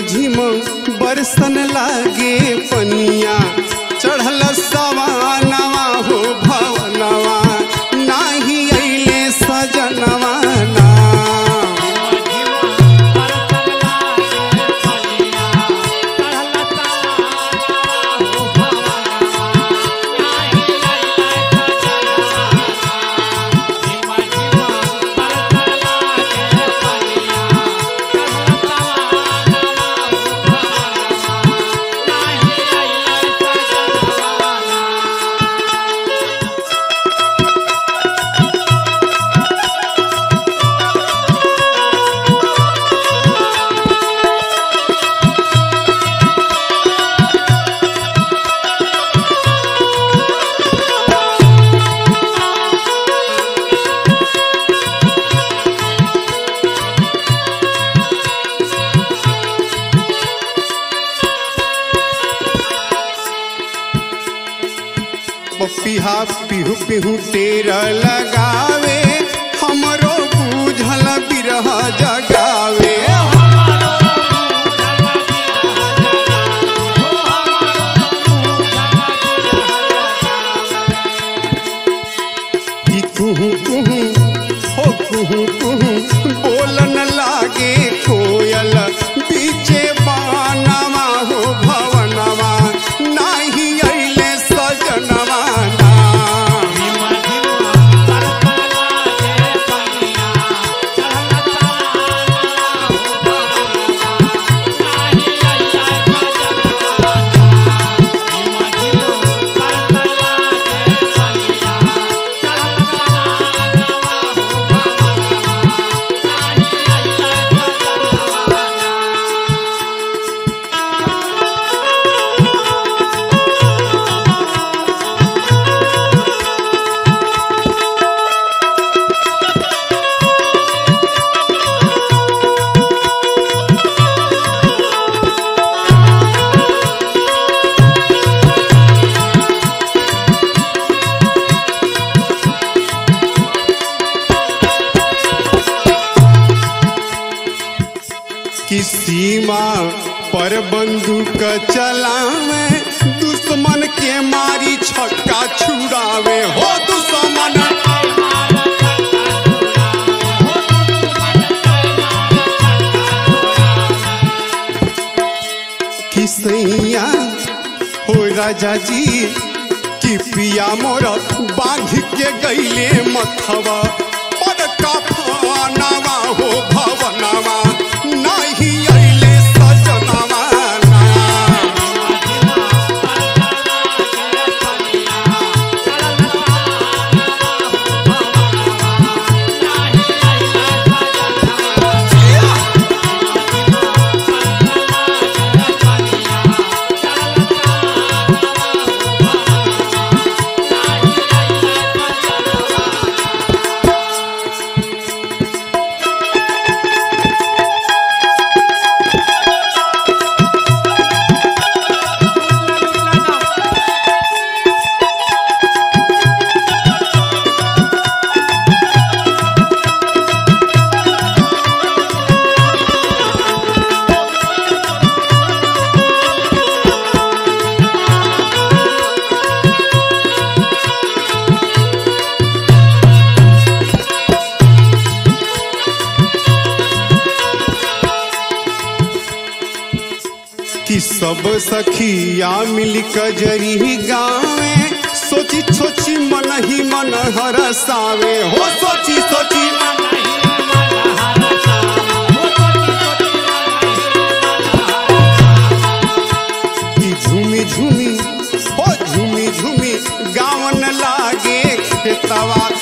झिम बरसन लागे पनिया चढ़ल सवानवा हो भवनवा नाही अइले सजनवा ना पपिहा पिहु पिहु टेर लगावे हमरो बूझल बिरह जगावे कि कुहू कुहू हो कुहू कुहू बोलन लागे कोयल बीचे बानवा हो भवनवा नाही अइले सजनवा ना कि सीमा पर बंदूक चलावे दुश्मन के मारी छक्का छुड़ावे हो दुश्मन कि सैया हो राजा जी कि पिया मोर बांध के गईले मथवा पर कफनावा हो भवनवा नाही अइले सजनवा ना कि सब सखिया मिल कजरी गावे सोची सोची मन ही मन हरसावे हो सोची सोची कि झूमी झूमी हो झूमी झूमी गावन लागे खेतवा